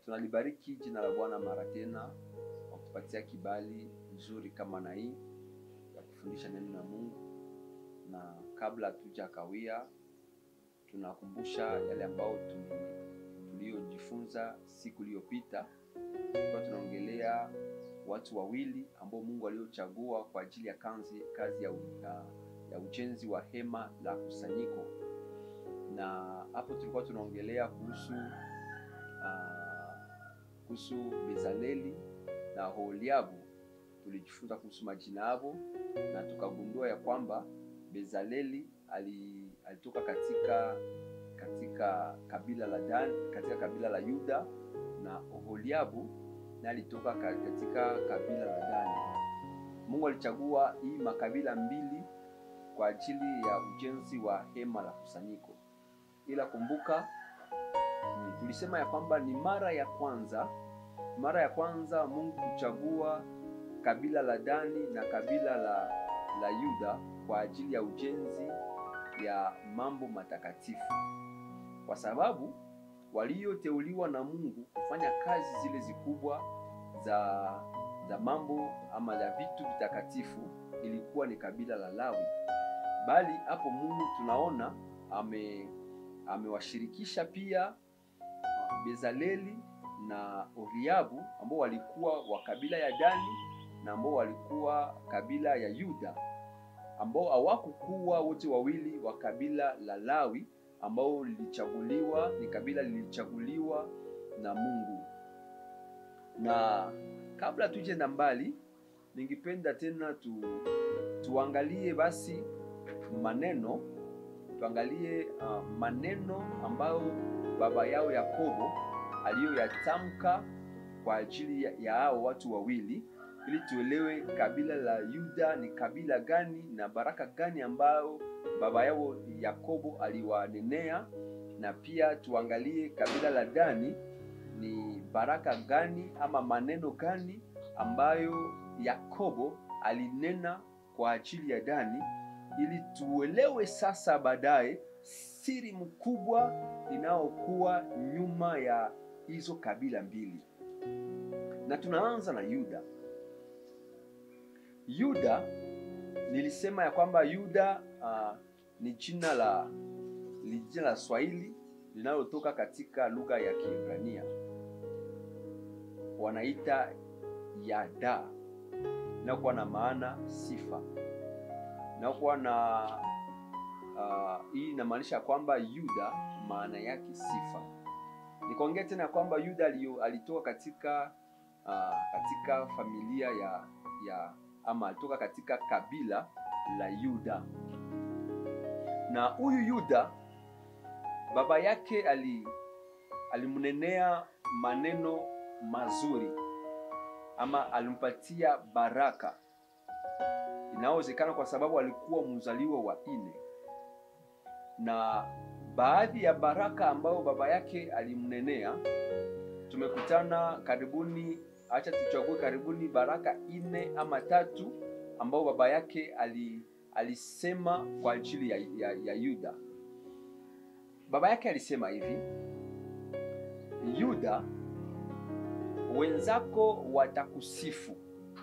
tunalibariki jina la Bwana mara tena kwa kutupatia kibali nzuri kama na hii ya kufundisha neno la Mungu, na kabla hatuja kawia, tunakumbusha yale ambayo tuliyojifunza siku iliyopita. Tulikuwa tunaongelea watu wawili ambao Mungu aliochagua kwa ajili ya kazi, kazi ya, ya, ya ujenzi wa hema la kusanyiko, na hapo tulikuwa tunaongelea kuhusu uh, kuhusu Bezaleli na Oholiabu. Tulijifunza kuhusu majina yao na tukagundua ya kwamba Bezaleli ali, alitoka katika katika kabila la Dan, katika kabila la Yuda na Oholiabu na alitoka katika kabila la Dani. Mungu alichagua hii makabila mbili kwa ajili ya ujenzi wa hema la kusanyiko, ila kumbuka, tulisema ya kwamba ni mara ya kwanza, mara ya kwanza Mungu kuchagua kabila la Dani na kabila la, la Yuda kwa ajili ya ujenzi ya mambo matakatifu, kwa sababu walioteuliwa na Mungu kufanya kazi zile zikubwa za za mambo ama za vitu vitakatifu ilikuwa ni kabila la Lawi, bali hapo Mungu tunaona ame amewashirikisha pia Bezaleli na Oholiabu ambao walikuwa wa kabila ya Dani na ambao walikuwa kabila ya Yuda, ambao hawakukuwa wote wawili wa kabila la Lawi ambao lilichaguliwa ni kabila lilichaguliwa na Mungu. Na kabla tuje na mbali, ningependa tena tu, tuangalie basi maneno tuangalie uh, maneno ambayo baba yao Yakobo aliyoyatamka kwa ajili ya, ya hao watu wawili ili tuelewe kabila la Yuda ni kabila gani na baraka gani ambayo baba yao Yakobo aliwanenea, na pia tuangalie kabila la Dani ni baraka gani ama maneno gani ambayo Yakobo alinena kwa ajili ya Dani, ili tuelewe sasa baadaye siri mkubwa inayokuwa nyuma ya hizo kabila mbili. Na tunaanza na Yuda. Yuda nilisema ya kwamba Yuda uh, ni jina la ni jina la Swahili linalotoka katika lugha ya Kiebrania, wanaita Yada, inakuwa na maana sifa, inakuwa na uh, hii inamaanisha kwamba Yuda maana yake sifa. Nikaongea tena kwamba Yuda alitoka katika uh, katika familia ya ya ama alitoka katika kabila la Yuda, na huyu Yuda baba yake ali alimnenea maneno mazuri ama alimpatia baraka. Inawezekana kwa sababu alikuwa mzaliwa wa nne, na baadhi ya baraka ambayo baba yake alimnenea tumekutana karibuni Acha tuchague karibuni baraka nne ama tatu ambao baba yake ali, alisema kwa ajili ya, ya, ya Yuda. Baba yake alisema hivi: Yuda, wenzako watakusifu.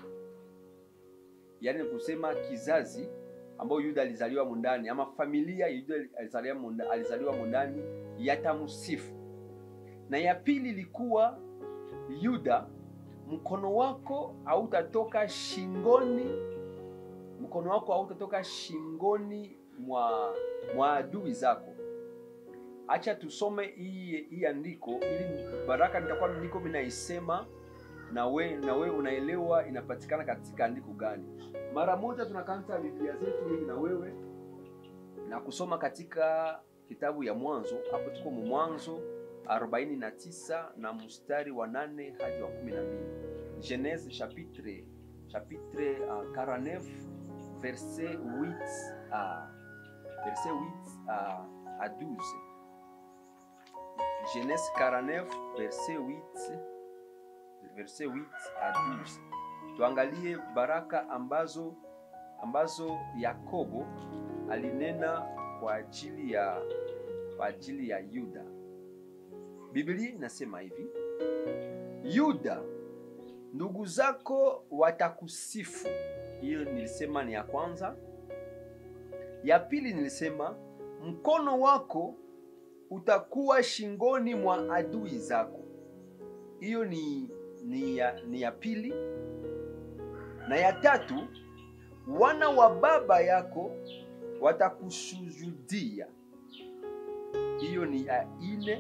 Yaani kusema kizazi ambao Yuda alizaliwa mundani ama familia Yuda alizaliwa mundani yatamsifu. Na ya pili ilikuwa Yuda mkono wako hautatoka shingoni, mkono wako hautatoka shingoni mwa mwa adui zako. Acha tusome hii hii andiko ili baraka nitakuwa niko minaisema na we na we unaelewa inapatikana katika andiko gani. Mara moja tunakanta Biblia zetu mimi na wewe na kusoma katika kitabu ya Mwanzo. Hapo tuko Mwanzo 49 na mstari wa nane hadi wa 12. Genèse chapitre chapitre uh, 49 verset 8 à verset 8 à, à 12. Genèse 49 verset 8 verset 8 à 12. Tuangalie baraka ambazo ambazo Yakobo alinena kwa ajili ya kwa ajili ya Yuda. Biblia inasema hivi: Yuda, ndugu zako watakusifu. Hiyo nilisema ni ya kwanza. Ya pili nilisema mkono wako utakuwa shingoni mwa adui zako. Hiyo ni, ni, ya, ni ya pili. Na ya tatu, wana wa baba yako watakusujudia. Hiyo ni ya ine.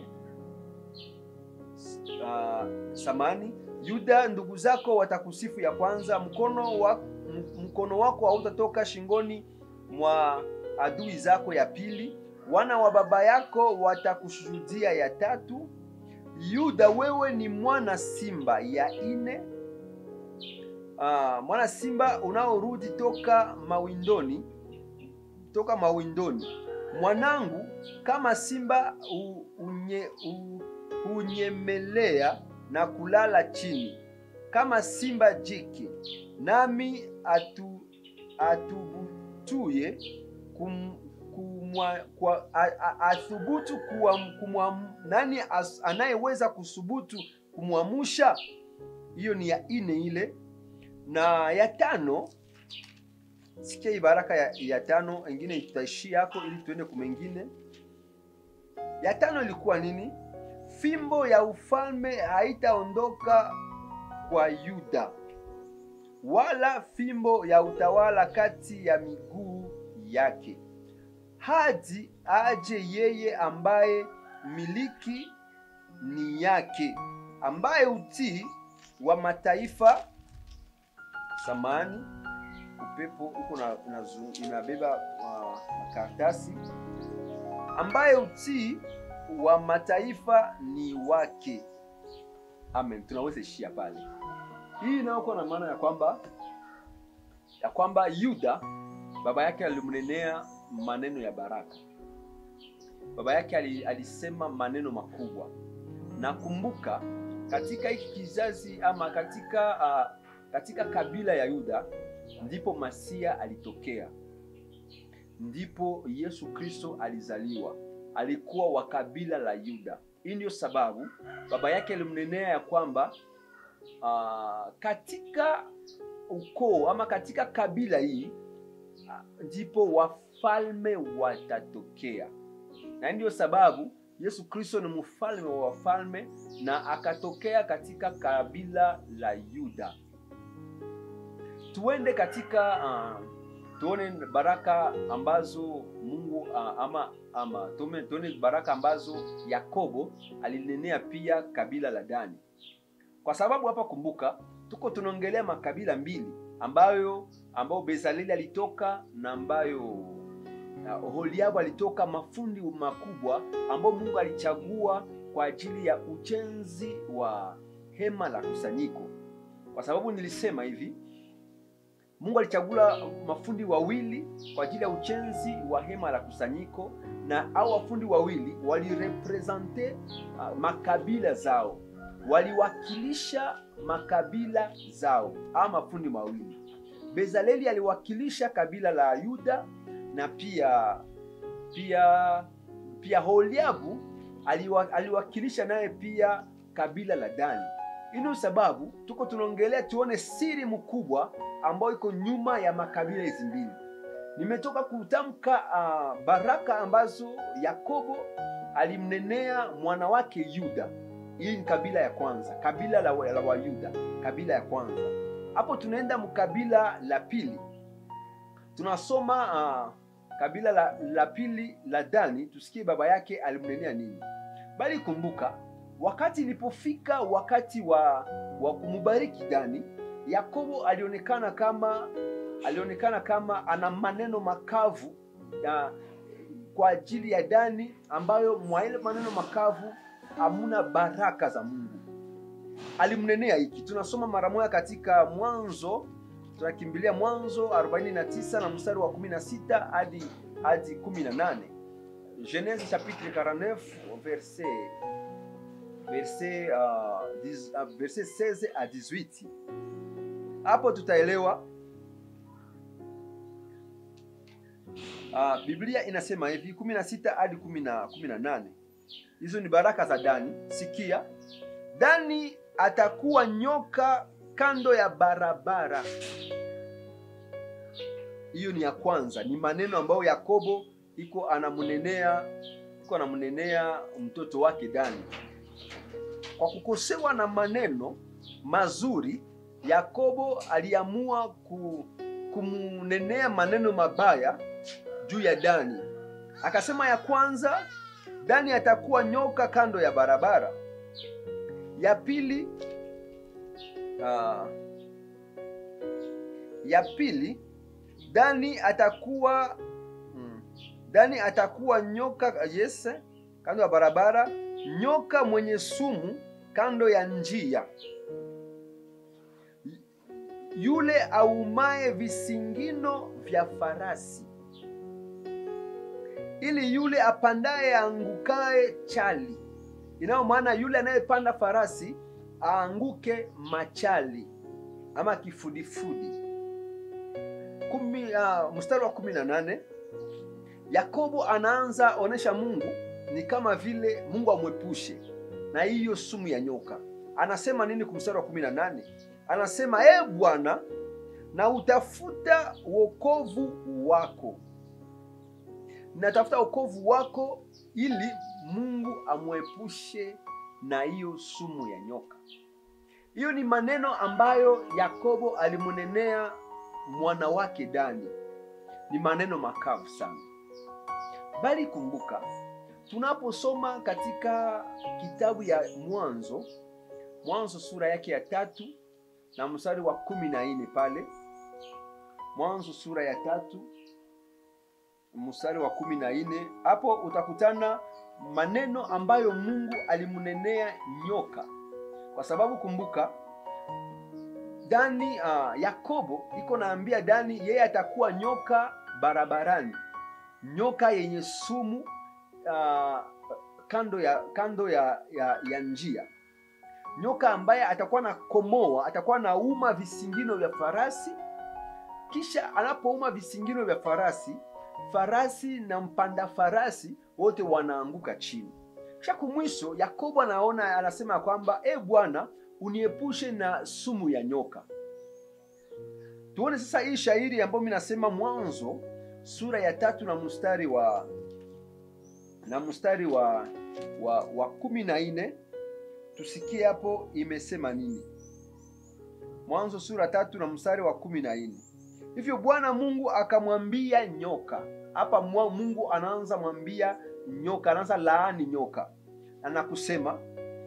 Uh, samani Yuda, ndugu zako watakusifu. Ya kwanza, mkono wa, mkono wako hautatoka shingoni mwa adui zako. Ya pili, wana wa baba yako watakushuhudia. Ya tatu, Yuda, wewe ni mwana simba. Ya ine, uh, mwana simba unaorudi toka mawindoni, toka mawindoni. Mwanangu, kama simba u, unye, u, hunyemelea na kulala chini kama simba jike, nami atu, atubutuye kum, kumwa, kwa, a, a, athubutu kuwa, kumwa, nani as, anayeweza kusubutu kumwamusha? Hiyo ni ya ine ile. Na ya tano, sikia hii baraka ya, ya tano, ingine tutaishia hapo ili tuende kumengine. Ya tano ilikuwa nini? Fimbo ya ufalme haitaondoka kwa Yuda, wala fimbo ya utawala kati ya miguu yake, hadi aje yeye ambaye miliki ni yake, ambaye utii wa mataifa samani upepo huko na, inabeba uh, makaratasi ambaye utii wa mataifa ni wake. Amen, tunaweza ishia pale. Hii inayokuwa na maana ya kwamba ya kwamba Yuda baba yake alimnenea maneno ya baraka, baba yake alisema maneno makubwa. Na kumbuka katika hiki kizazi ama katika uh, katika kabila ya Yuda ndipo Masia alitokea, ndipo Yesu Kristo alizaliwa alikuwa wa kabila la Yuda. Hii ndio sababu baba yake alimnenea ya kwamba uh, katika ukoo ama katika kabila hii uh, ndipo wafalme watatokea, na ndio sababu Yesu Kristo ni mfalme wa wafalme na akatokea katika kabila la Yuda. Tuende katika uh, tuone baraka ambazo Mungu uh, ama ama tuone baraka ambazo Yakobo alinenea pia kabila la Dani, kwa sababu hapa kumbuka, tuko tunaongelea makabila mbili ambayo ambayo Bezaleli alitoka na ambayo uh, Oholiabu alitoka, mafundi makubwa ambao Mungu alichagua kwa ajili ya ujenzi wa hema la kusanyiko, kwa sababu nilisema hivi Mungu alichagula mafundi wawili kwa ajili ya ujenzi wa hema la kusanyiko, na hao wafundi wawili walirepresente uh, makabila zao, waliwakilisha makabila zao. Hao mafundi mawili, Bezaleli aliwakilisha kabila la Yuda na pia pia pia Holiabu aliwa, aliwakilisha naye pia kabila la Dani. Hii sababu tuko tunaongelea tuone siri mkubwa ambayo iko nyuma ya makabila hizi mbili. Nimetoka kutamka uh, baraka ambazo Yakobo alimnenea mwana wake Yuda. Hii ni kabila ya kwanza, kabila la, la Wayuda, kabila ya kwanza. Hapo tunaenda mkabila la pili, tunasoma uh, kabila la, la pili la Dani, tusikie baba yake alimnenea nini. Bali kumbuka wakati ilipofika wakati wa, wa kumubariki Dani, Yakobo alionekana kama alionekana kama ana maneno makavu ya, kwa ajili ya Dani, ambayo mwa ile maneno makavu hamuna baraka za Mungu. Alimnenea hiki, tunasoma mara moja katika Mwanzo, tunakimbilia Mwanzo 49 na mstari wa 16 hadi hadi 18. Genese chapitre 49 verset verset uh, diz, uh, verset 16 à 18. Hapo tutaelewa uh, Biblia inasema hivi 16 hadi 18. Hizo ni baraka za Dani. Sikia, Dani atakuwa nyoka kando ya barabara. Hiyo ni ya kwanza, ni maneno ambayo Yakobo iko anamnenea iko anamnenea mtoto wake Dani. Kwa kukosewa na maneno mazuri, Yakobo aliamua ku, kumnenea maneno mabaya juu ya Dani. Akasema ya kwanza, Dani atakuwa nyoka kando ya barabara. Ya pili, uh, ya pili Dani atakuwa mm, Dani atakuwa nyoka yes, kando ya barabara, nyoka mwenye sumu kando ya njia, yule aumaye visingino vya farasi, ili yule apandaye aangukaye chali. Inayo maana yule anayepanda farasi aanguke machali ama kifudifudi. Kumi, uh, mstari wa kumi na nane Yakobo anaanza onesha Mungu ni kama vile Mungu amwepushe na hiyo sumu ya nyoka. Anasema nini kumstari wa kumi na nane? Anasema e Bwana, na utafuta wokovu wako, natafuta wokovu wako ili Mungu amwepushe na hiyo sumu ya nyoka. Hiyo ni maneno ambayo Yakobo alimunenea mwana wake Dani. Ni maneno makavu sana, bali kumbuka, tunaposoma katika kitabu ya Mwanzo, Mwanzo sura yake ya tatu na mstari wa kumi na nne pale, Mwanzo sura ya tatu mstari wa kumi na nne hapo utakutana maneno ambayo Mungu alimunenea nyoka, kwa sababu kumbuka Dani uh, Yakobo iko naambia Dani yeye atakuwa nyoka barabarani, nyoka yenye sumu uh, kando ya kando ya, ya, ya njia, nyoka ambaye atakuwa na komoa, atakuwa na uma visingino vya farasi, kisha anapouma visingino vya farasi, farasi na mpanda farasi wote wanaanguka chini. Kisha kumwisho Yakobo anaona anasema kwamba e Bwana uniepushe na sumu ya nyoka. Tuone sasa hii shairi ambayo mimi nasema Mwanzo sura ya tatu na mstari wa na mstari wa wa, wa kumi na nne tusikie hapo imesema nini. Mwanzo sura tatu na mstari wa kumi na nne hivyo Bwana Mungu akamwambia nyoka. Hapa Mungu anaanza mwambia nyoka, anaanza laani nyoka na kusema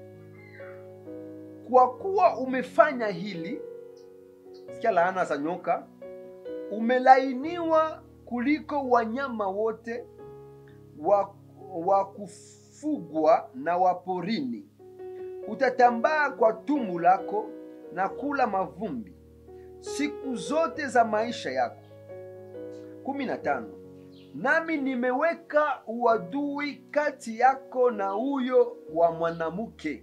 kwa kuwa umefanya hili, sikia laana za nyoka, umelainiwa kuliko wanyama wote wa, wa kufugwa na waporini. Utatambaa kwa tumbo lako na kula mavumbi siku zote za maisha yako. kumi na tano. Nami nimeweka uadui kati yako na huyo wa mwanamke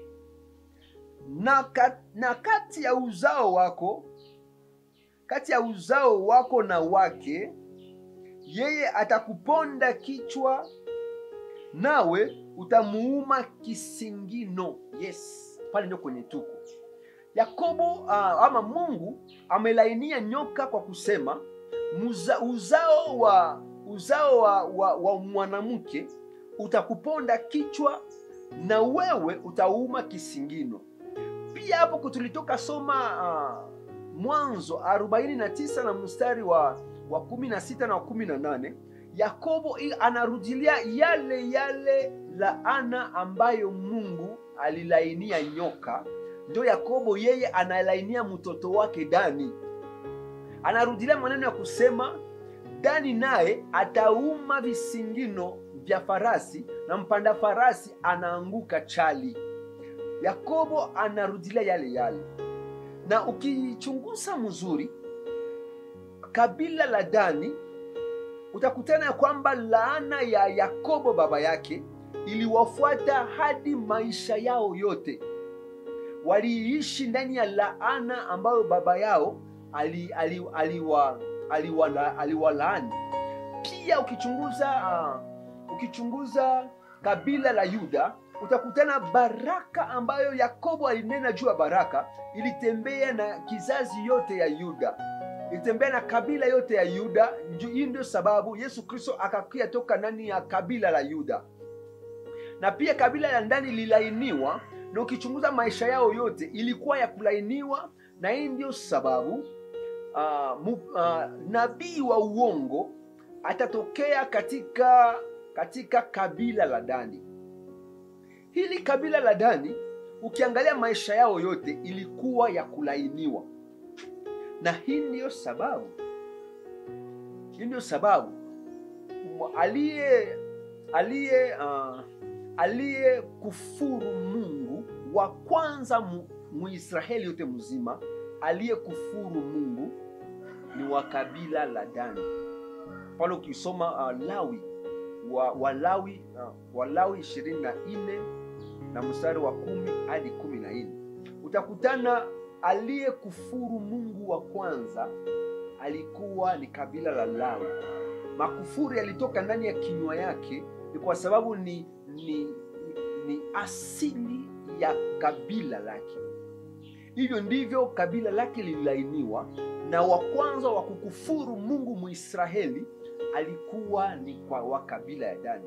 na, kat, na kati ya uzao wako kati ya uzao wako na wake, yeye atakuponda kichwa, nawe utamuuma kisingino. Yes, pale ndio kwenye tuko Yakobo uh, ama Mungu amelainia nyoka kwa kusema muza, uzao wa uzao wa, wa, wa mwanamke utakuponda kichwa na wewe utauma kisingino. Pia hapo tulitoka soma uh, Mwanzo 49 na mstari wa wa 16 na wa 18, Yakobo anarudilia yale yale laana ambayo Mungu alilainia nyoka ndio Yakobo yeye analainia mtoto wake Dani, anarudilia maneno ya kusema Dani naye atauma visingino vya farasi na mpanda farasi anaanguka chali. Yakobo anarudilia yale yale, na ukichunguza mzuri kabila la Dani utakutana ya kwamba laana ya Yakobo baba yake iliwafuata hadi maisha yao yote waliishi ndani ya laana ambayo baba yao aliwalaani ali, ali ali ali pia ukichunguza uh, ukichunguza kabila la Yuda utakutana baraka ambayo yakobo alinena juu ya baraka ilitembea na kizazi yote ya yuda ilitembea na kabila yote ya yuda Nju- hii ndio sababu yesu kristo akakia toka ndani ya kabila la yuda na pia kabila la ndani lilainiwa na ukichunguza maisha yao yote ilikuwa ya kulainiwa na hii ndio sababu uh, mu, uh, nabii wa uongo atatokea katika katika kabila la dani hili kabila la dani ukiangalia maisha yao yote ilikuwa ya kulainiwa na hii ndiyo sababu hii ndiyo sababu m- aliye aliye uh, aliye kufuru mungu wa kwanza mu- muisraeli yote mzima aliye kufuru mungu ni wa kabila la dani pale ukisoma uh, lawi wa walawi uh, walawi ishirini na nne na mstari wa kumi hadi kumi na nne utakutana aliye kufuru mungu wa kwanza alikuwa ni kabila la lawi makufuri yalitoka ndani ya kinywa yake ni kwa sababu ni ni, ni, ni asili ya kabila lake hivyo ndivyo kabila lake lililainiwa na wa kwanza wa kukufuru mungu muisraeli alikuwa ni kwa wa kabila ya dani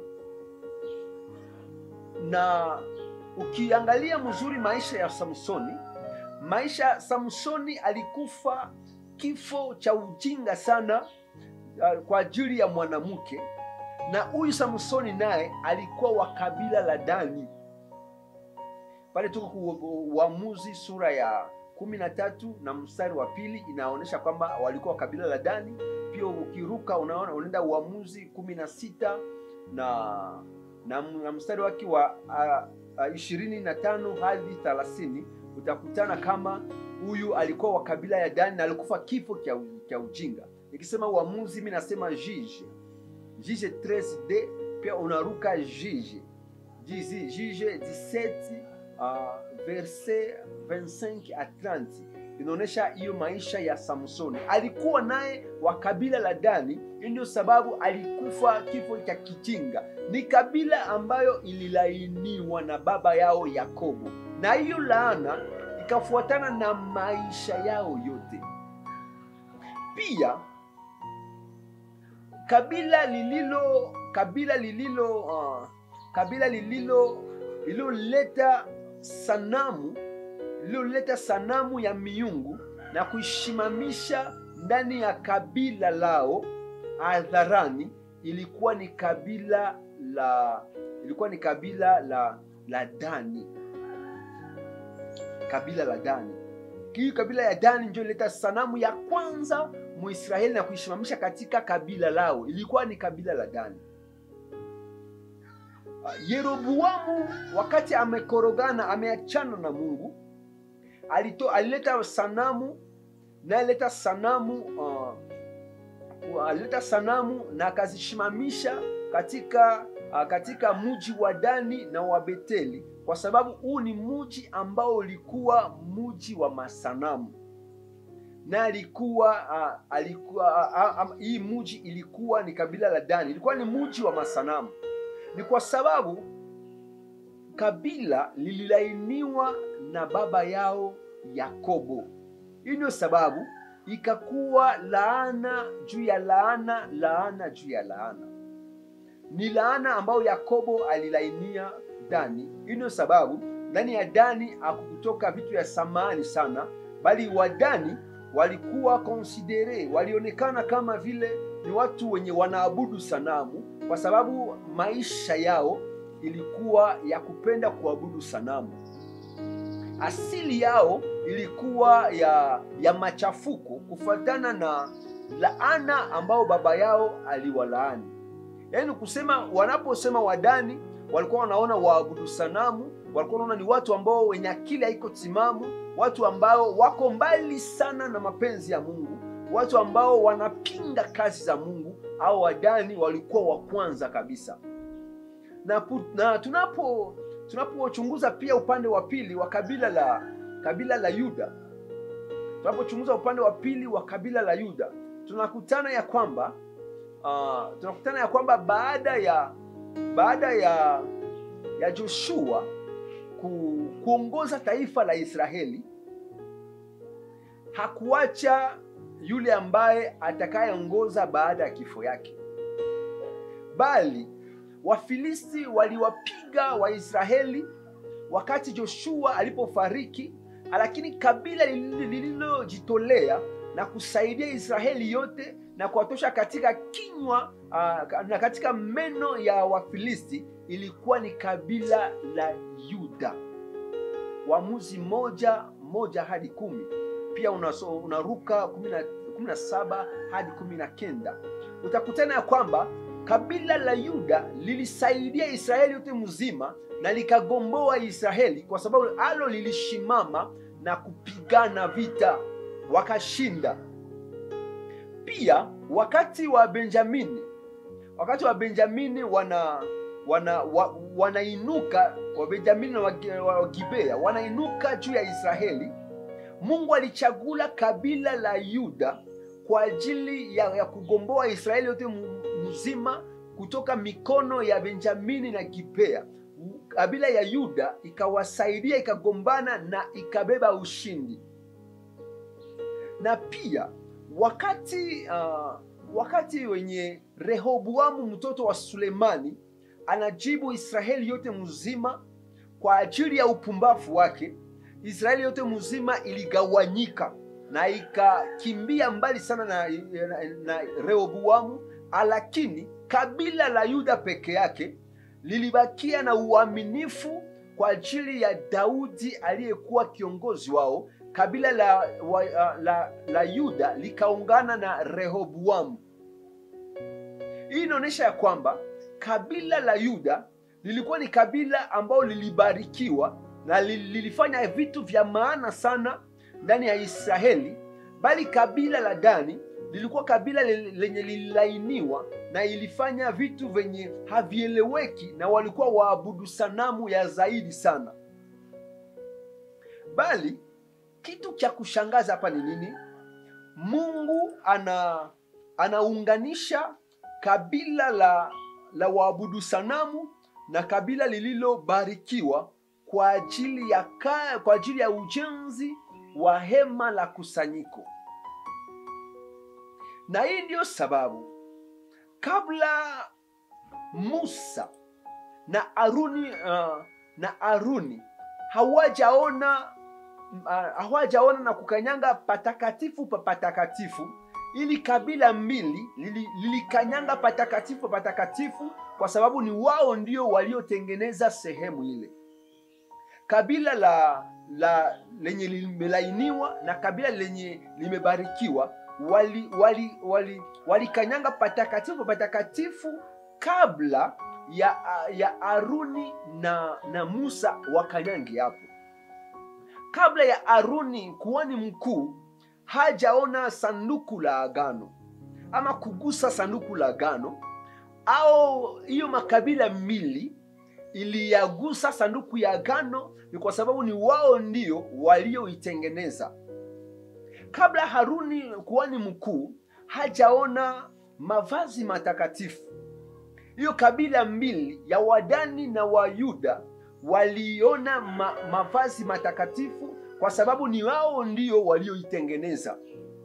na ukiangalia mzuri maisha ya samsoni maisha ya samsoni alikufa kifo cha ujinga sana uh, kwa ajili ya mwanamke na huyu samsoni naye alikuwa wa kabila la dani pale tuko ku- uamuzi sura ya kumi na tatu na mstari wa pili inaonyesha kwamba walikuwa wa kabila la dani pia ukiruka unaona unaenda uamuzi kumi na sita na na, na mstari wake wa ishirini na tano hadi thelathini utakutana kama huyu alikuwa wa kabila ya dani na alikufa kifo cha cha ujinga nikisema uamuzi mi nasema jije jije 13d pia unaruka jije Jiji- jije 17 uh, verse 25 a 30 inaonyesha hiyo maisha ya samsoni alikuwa naye wa kabila la dani hii ndio sababu alikufa kifo cha kijinga ni kabila ambayo ililainiwa na baba yao yakobo na hiyo laana ikafuatana na maisha yao yote pia kabila lililo kabila lililo uh, kabila lililo lililoleta sanamu lililoleta sanamu ya miungu na kuishimamisha ndani ya kabila lao hadharani ilikuwa ni kabila la ilikuwa ni kabila la la dani kabila la dani hii kabila ya dani ndio ileta sanamu ya kwanza muisraeli na kuishimamisha katika kabila lao ilikuwa ni kabila la dani Uh, yeroboamu wakati amekorogana ameachana na mungu alito, alileta sanamu na alileta sanamu uh, alileta sanamu na akazishimamisha katika uh, katika mji wa dani na wa beteli kwa sababu huu ni mji ambao ulikuwa mji wa masanamu na alikuwa uh, alikuwa uh, uh, hii mji ilikuwa ni kabila la dani ilikuwa ni mji wa masanamu ni kwa sababu kabila lililainiwa na baba yao yakobo hii ndio sababu ikakuwa laana juu ya laana laana juu ya laana ni laana ambayo yakobo alilainia dani hii ndio sababu ndani ya dani hakukutoka vitu vya samani sana bali wadani walikuwa konsidere walionekana kama vile ni watu wenye wanaabudu sanamu kwa sababu maisha yao ilikuwa ya kupenda kuabudu sanamu asili yao ilikuwa ya ya machafuko kufuatana na laana ambao baba yao aliwalaani yaani kusema wanaposema wadani walikuwa wanaona waabudu sanamu walikuwa wanaona ni watu ambao wenye akili haiko timamu watu ambao wako mbali sana na mapenzi ya mungu watu ambao wanapinga kazi za mungu au wadani walikuwa wa kwanza kabisa na, pu- na tunapo tunapochunguza pia upande wa pili wa kabila la kabila la yuda tunapochunguza upande wa pili wa kabila la yuda tunakutana ya kwamba uh, tunakutana ya kwamba baada ya baada ya ya joshua ku, kuongoza taifa la Israeli hakuacha yule ambaye atakayeongoza baada ya kifo yake, bali Wafilisti waliwapiga Waisraeli wakati Joshua alipofariki, lakini kabila lililojitolea na kusaidia Israeli yote na kuwatosha katika kinywa uh, na katika meno ya Wafilisti ilikuwa ni kabila la Yuda. Waamuzi moja moja hadi kumi pia unaso, unaruka kumi na saba hadi kumi na kenda utakutana ya kwamba kabila la Yuda lilisaidia Israeli yote mzima na likagomboa Israeli kwa sababu alo lilishimama na kupigana vita wakashinda. Pia wakati wa Benjamini, wakati wa Benjamini wana wana wa, wanainuka Wabenjamini na Wagibea wanainuka juu ya Israeli. Mungu alichagula kabila la Yuda kwa ajili ya, ya kugomboa Israeli yote mzima kutoka mikono ya Benjamini na Gibea. Kabila ya Yuda ikawasaidia ikagombana na ikabeba ushindi. Na pia wakati uh, wakati wenye Rehoboamu mtoto wa Sulemani anajibu Israeli yote mzima kwa ajili ya upumbavu wake, Israeli yote mzima iligawanyika na ikakimbia mbali sana na, na, na Rehoboamu, lakini kabila la Yuda peke yake lilibakia na uaminifu kwa ajili ya Daudi aliyekuwa kiongozi wao. Kabila la, wa, la, la Yuda likaungana na Rehoboamu. Hii inaonyesha ya kwamba kabila la Yuda lilikuwa ni kabila ambalo lilibarikiwa na lilifanya vitu vya maana sana ndani ya Israeli, bali kabila la Dani lilikuwa kabila lenye lililainiwa na ilifanya vitu vyenye havieleweki, na walikuwa waabudu sanamu ya zaidi sana. Bali kitu cha kushangaza hapa ni nini? Mungu ana anaunganisha kabila la la waabudu sanamu na kabila lililobarikiwa kwa ajili ya ka, kwa ajili ya ujenzi wa hema la kusanyiko. Na hii ndiyo sababu kabla Musa na Aruni uh, na Aruni hawajaona uh, hawajaona na kukanyanga patakatifu pa patakatifu, ili kabila mbili lilikanyanga lili patakatifu patakatifu, kwa sababu ni wao ndio waliotengeneza sehemu ile. Kabila la la lenye limelainiwa na kabila lenye limebarikiwa wali wali wali walikanyanga patakatifu patakatifu kabla ya ya Aruni na na Musa wakanyange hapo. Kabla ya Aruni kuhani mkuu hajaona sanduku la agano ama kugusa sanduku la agano, au hiyo makabila mbili iliyagusa sanduku ya agano, ni kwa sababu ni wao ndio walioitengeneza. Kabla Haruni kuhani mkuu hajaona mavazi matakatifu, hiyo kabila mbili ya Wadani na Wayuda waliona ma, mavazi matakatifu kwa sababu ni wao ndio walioitengeneza.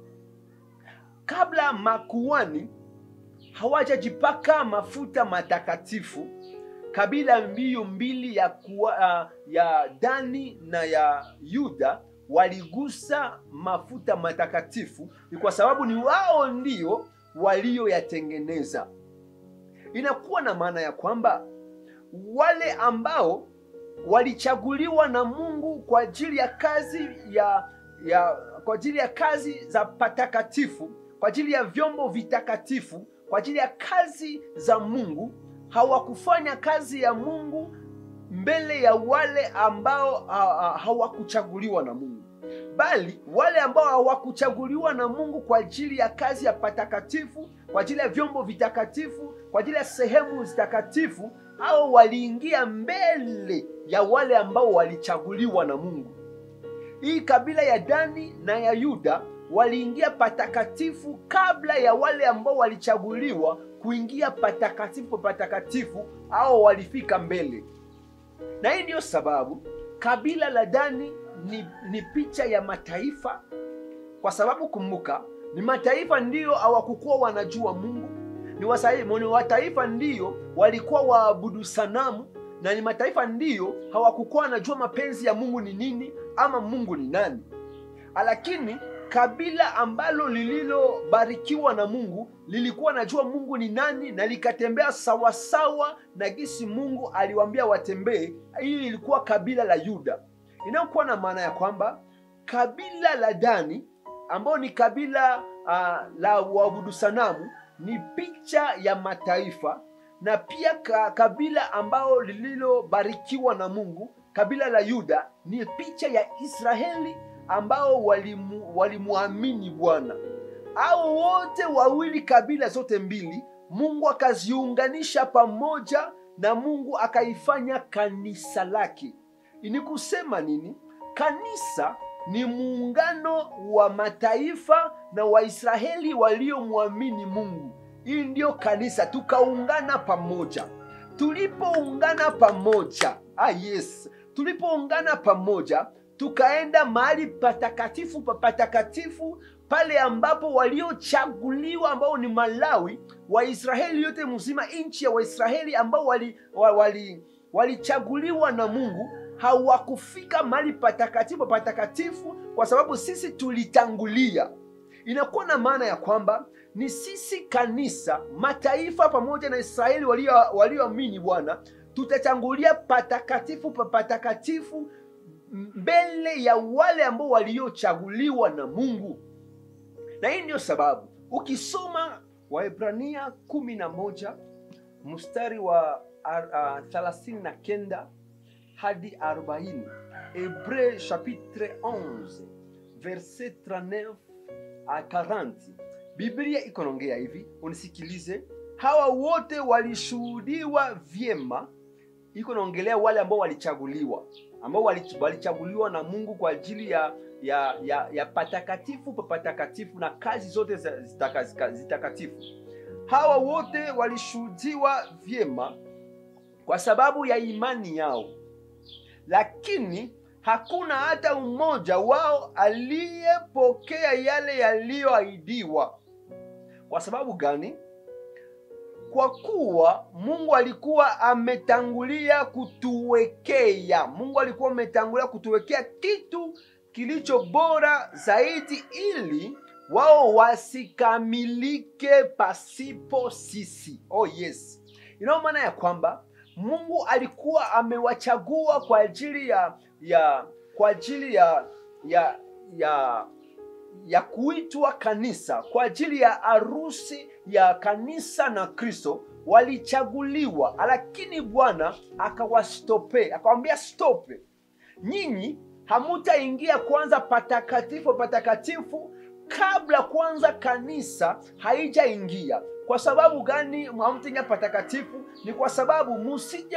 Kabla makuhani hawajajipaka mafuta matakatifu, kabila mbio mbili ya, kuwa, uh, ya Dani na ya Yuda waligusa mafuta matakatifu, ni kwa sababu ni wao ndio walioyatengeneza. Inakuwa na maana ya kwamba wale ambao walichaguliwa na Mungu kwa ajili ya kazi ya, ya kwa ajili ya kazi za patakatifu, kwa ajili ya vyombo vitakatifu, kwa ajili ya kazi za Mungu, hawakufanya kazi ya Mungu mbele ya wale ambao hawakuchaguliwa na Mungu, bali wale ambao hawakuchaguliwa na Mungu kwa ajili ya kazi ya patakatifu, kwa ajili ya vyombo vitakatifu, kwa ajili ya sehemu zitakatifu, au waliingia mbele ya wale ambao walichaguliwa na Mungu. Hii kabila ya Dani na ya Yuda waliingia patakatifu kabla ya wale ambao walichaguliwa kuingia patakatifu patakatifu, au walifika mbele. Na hii ndiyo sababu kabila la Dani ni, ni picha ya mataifa, kwa sababu kumbuka, ni mataifa ndiyo hawakukuwa wanajua Mungu, ni wasai- ni wataifa ndiyo walikuwa waabudu sanamu, na ni mataifa ndiyo hawakukuwa wanajua mapenzi ya Mungu ni nini ama Mungu ni nani. Lakini kabila ambalo lililobarikiwa na Mungu lilikuwa najua Mungu ni nani na likatembea sawasawa na gisi Mungu aliwaambia watembee. Hii ilikuwa kabila la Yuda, inayokuwa na maana ya kwamba kabila la Dani ambao ni kabila uh, la waabudu sanamu ni picha ya mataifa, na pia ka, kabila ambao lililobarikiwa na Mungu, kabila la Yuda ni picha ya Israeli ambao walimu, walimwamini Bwana. Hao wote wawili, kabila zote mbili, Mungu akaziunganisha pamoja na Mungu akaifanya kanisa lake. Ni kusema nini? Kanisa ni muungano wa mataifa na Waisraeli waliomwamini Mungu. Hii ndiyo kanisa, tukaungana pamoja. Tulipoungana pamoja, ah yes, tulipoungana pamoja tukaenda mahali patakatifu pa patakatifu pale ambapo waliochaguliwa ambao ni Malawi, Waisraeli yote mzima, nchi ya Waisraeli ambao walichaguliwa wali, wali na Mungu hawakufika mahali patakatifu patakatifu kwa sababu sisi tulitangulia. Inakuwa na maana ya kwamba ni sisi kanisa, mataifa pamoja na Israeli walioamini walio Bwana, tutatangulia patakatifu pa patakatifu mbele ya wale ambao waliochaguliwa na Mungu. Na hii ndiyo sababu ukisoma Waebrania kumi na moja mstari wa thelathini na kenda hadi arobaini Hebreu chapitre 11 verset 39 a 40 Biblia iko naongea hivi, unisikilize. Hawa wote walishuhudiwa vyema, iko naongelea wale ambao walichaguliwa ambao walichaguliwa na Mungu kwa ajili ya ya ya, ya patakatifu pa patakatifu na kazi zote zitakatifu. Hawa wote walishuhudiwa vyema kwa sababu ya imani yao, lakini hakuna hata mmoja wao aliyepokea yale yaliyoahidiwa. Kwa sababu gani? Kwa kuwa Mungu alikuwa ametangulia kutuwekea, Mungu alikuwa ametangulia kutuwekea kitu kilicho bora zaidi, ili wao wasikamilike pasipo sisi. Oh yes, inayo maana ya kwamba Mungu alikuwa amewachagua kwa ajili ya ya kwa ajili ya ya ya ya kuitwa kanisa, kwa ajili ya harusi ya kanisa na Kristo walichaguliwa, lakini Bwana akawastope, akawambia stope, nyinyi hamutaingia kwanza patakatifu patakatifu kabla kwanza kanisa haijaingia. Kwa sababu gani hamtaingia patakatifu? Ni kwa sababu musije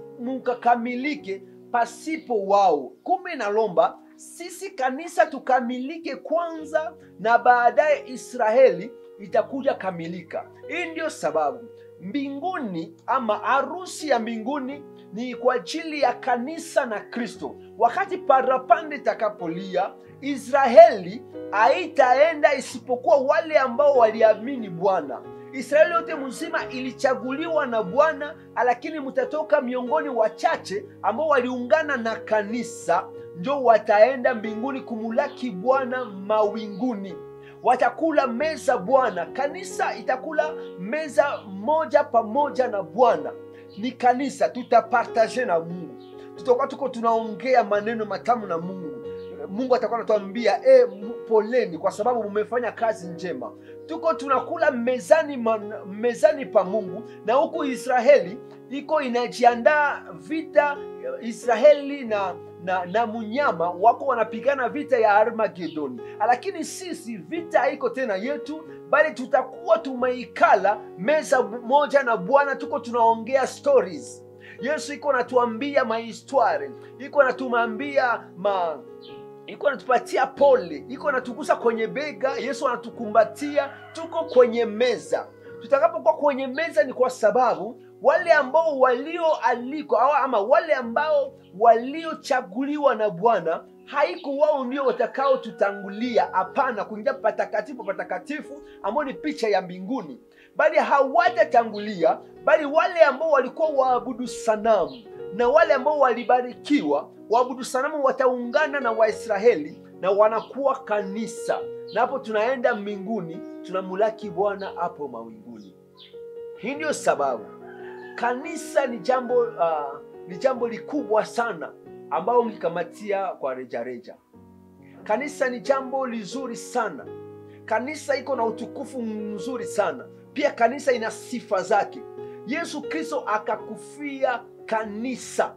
mukakamilike pasipo wao. Kumbe nalomba sisi kanisa tukamilike kwanza, na baadaye Israeli itakuja kamilika. Hii ndiyo sababu mbinguni ama harusi ya mbinguni ni kwa ajili ya kanisa na Kristo. Wakati parapande itakapolia, Israeli haitaenda isipokuwa wale ambao waliamini Bwana. Israeli yote mzima ilichaguliwa na Bwana, lakini mtatoka miongoni wachache ambao waliungana na kanisa, ndio wataenda mbinguni kumulaki Bwana mawinguni watakula meza Bwana. Kanisa itakula meza moja pamoja na Bwana. Ni kanisa, tutapartaje na Mungu, tutakuwa tuko tunaongea maneno matamu na Mungu. Mungu atakuwa anatuambia e, poleni kwa sababu mumefanya kazi njema. Tuko tunakula mezani, man, mezani pa Mungu, na huku Israeli iko inajiandaa vita. Israeli na na, na munyama wako wanapigana vita ya Armagedoni, lakini sisi vita haiko tena yetu, bali tutakuwa tumeikala meza moja na Bwana, tuko tunaongea stories. Yesu iko natuambia mahistware, iko natuambia ma iko natupatia pole, iko natugusa kwenye bega. Yesu anatukumbatia, tuko kwenye meza. Tutakapokuwa kwenye meza ni kwa sababu wale ambao walioalikwa au ama wale ambao waliochaguliwa na bwana haiko wao ndio watakaotutangulia hapana kuingia patakatifu patakatifu ambao ni picha ya mbinguni bali hawatatangulia bali wale ambao walikuwa waabudu sanamu na wale ambao walibarikiwa waabudu sanamu wataungana na waisraeli na wanakuwa kanisa na hapo tunaenda mbinguni tunamulaki bwana hapo mawinguni hii ndio sababu kanisa ni jambo uh, ni jambo likubwa sana ambao ungikamatia kwa rejareja kanisa ni jambo lizuri sana kanisa iko na utukufu mzuri sana pia kanisa ina sifa zake yesu kristo akakufia kanisa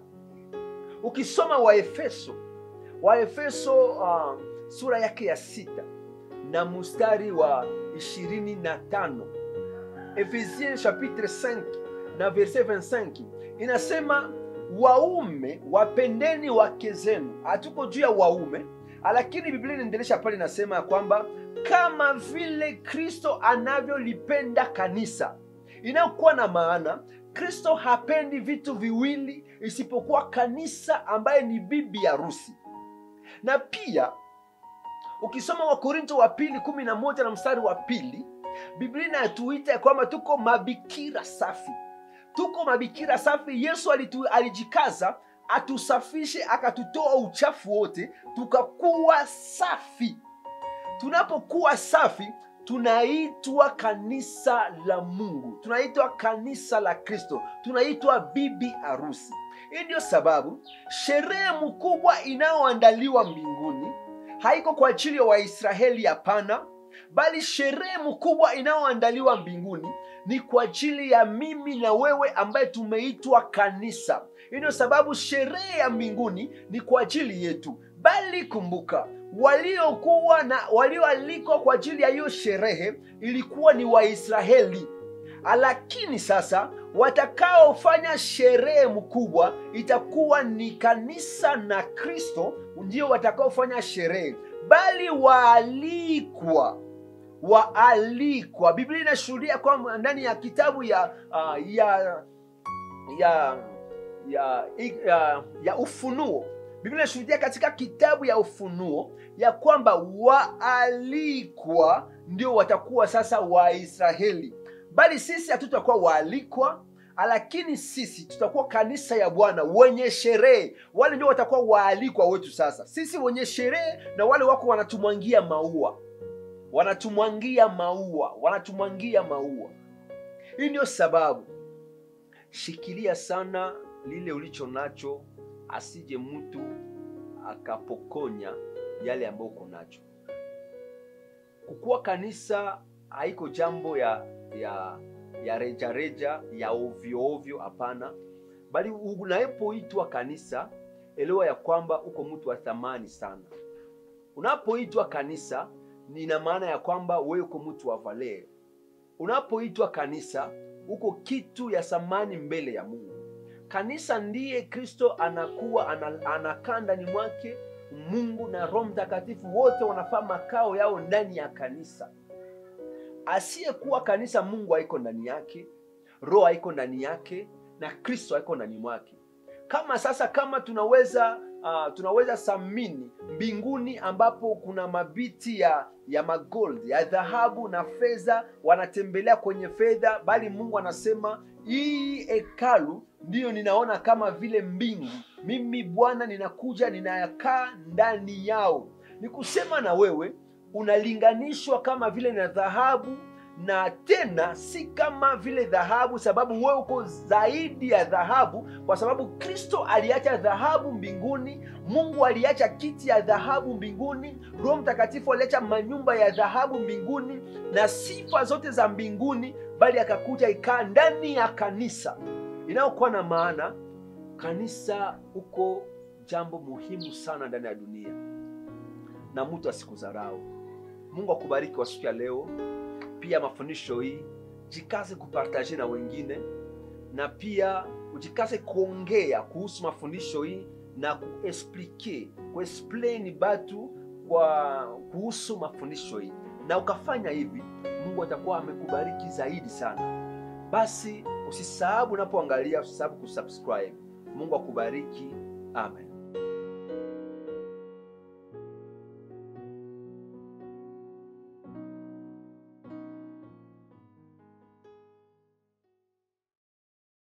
ukisoma waefeso waefeso uh, sura yake ya sita na mustari wa ishirini na tano Ephésiens chapitre 5 na verset 25 inasema waume wapendeni wake zenu hatuko juu ya waume lakini biblia inaendelesha pale inasema ya kwamba kama vile kristo anavyolipenda kanisa inayokuwa na maana kristo hapendi vitu viwili isipokuwa kanisa ambaye ni bibi harusi na pia ukisoma wakorinto wa pili kumi na moja na mstari wa pili biblia inatuita ya kwamba tuko mabikira safi tuko mabikira safi yesu alitu, alijikaza atusafishe akatutoa uchafu wote tukakuwa safi tunapokuwa safi tunaitwa kanisa la mungu tunaitwa kanisa la kristo tunaitwa bibi harusi hii ndio sababu sherehe mkubwa inayoandaliwa mbinguni haiko kwa ajili ya waisraeli hapana bali sherehe mkubwa inayoandaliwa mbinguni ni kwa ajili ya mimi na wewe ambaye tumeitwa kanisa hii ndio sababu sherehe ya mbinguni ni kwa ajili yetu bali kumbuka waliokuwa na walioalikwa kwa ajili ya hiyo sherehe ilikuwa ni waisraeli lakini sasa watakaofanya sherehe mkubwa itakuwa ni kanisa na kristo ndio watakaofanya sherehe bali waalikwa waalikwa biblia inashuhudia kwamba ndani ya kitabu ya uh, ya ya ya, ya, ya ufunuo biblia inashuhudia katika kitabu ya ufunuo ya kwamba waalikwa ndio watakuwa sasa waisraeli bali sisi hatutakuwa waalikwa lakini sisi tutakuwa kanisa ya bwana wenye sherehe wale ndio watakuwa waalikwa wetu sasa sisi wenye sherehe na wale wako wanatumwangia maua wanatumwangia maua wanatumwangia maua hii ndio sababu shikilia sana lile ulicho nacho asije mtu akapokonya yale ambayo uko nacho kukuwa kanisa haiko jambo ya ya ya rejareja ya ovyoovyo hapana bali unapoitwa kanisa elewa ya kwamba uko mtu wa thamani sana unapoitwa kanisa nina maana ya kwamba wewe uko mtu wa valer unapoitwa kanisa uko kitu ya thamani mbele ya mungu kanisa ndiye kristo anakuwa anakaa ndani mwake mungu na roho mtakatifu wote wanafaa makao yao ndani ya kanisa asiyekuwa kanisa mungu haiko ndani yake roho haiko ndani yake na kristo haiko ndani mwake kama sasa kama tunaweza uh, tunaweza samini mbinguni ambapo kuna mabiti ya ya magold ya dhahabu na fedha wanatembelea kwenye fedha bali mungu anasema hii hekalu ndiyo ninaona kama vile mbingu mimi bwana ninakuja ninayakaa ndani yao ni kusema na wewe unalinganishwa kama vile na dhahabu na tena si kama vile dhahabu sababu wewe uko zaidi ya dhahabu kwa sababu kristo aliacha dhahabu mbinguni mungu aliacha kiti ya dhahabu mbinguni roho mtakatifu aliacha manyumba ya dhahabu mbinguni na sifa zote za mbinguni bali akakuja ikaa ndani ya kanisa inayokuwa na maana kanisa uko jambo muhimu sana ndani ya dunia na mtu asikudharau mungu akubariki kwa siku ya leo pia mafundisho hii jikaze kupartaje na wengine na pia ujikaze kuongea kuhusu mafundisho hii na kuexplike kuexplain batu kwa kuhusu mafundisho hii na ukafanya hivi mungu atakuwa amekubariki zaidi sana basi Usisahau unapoangalia, usisahau kusubscribe. Mungu akubariki. Amen.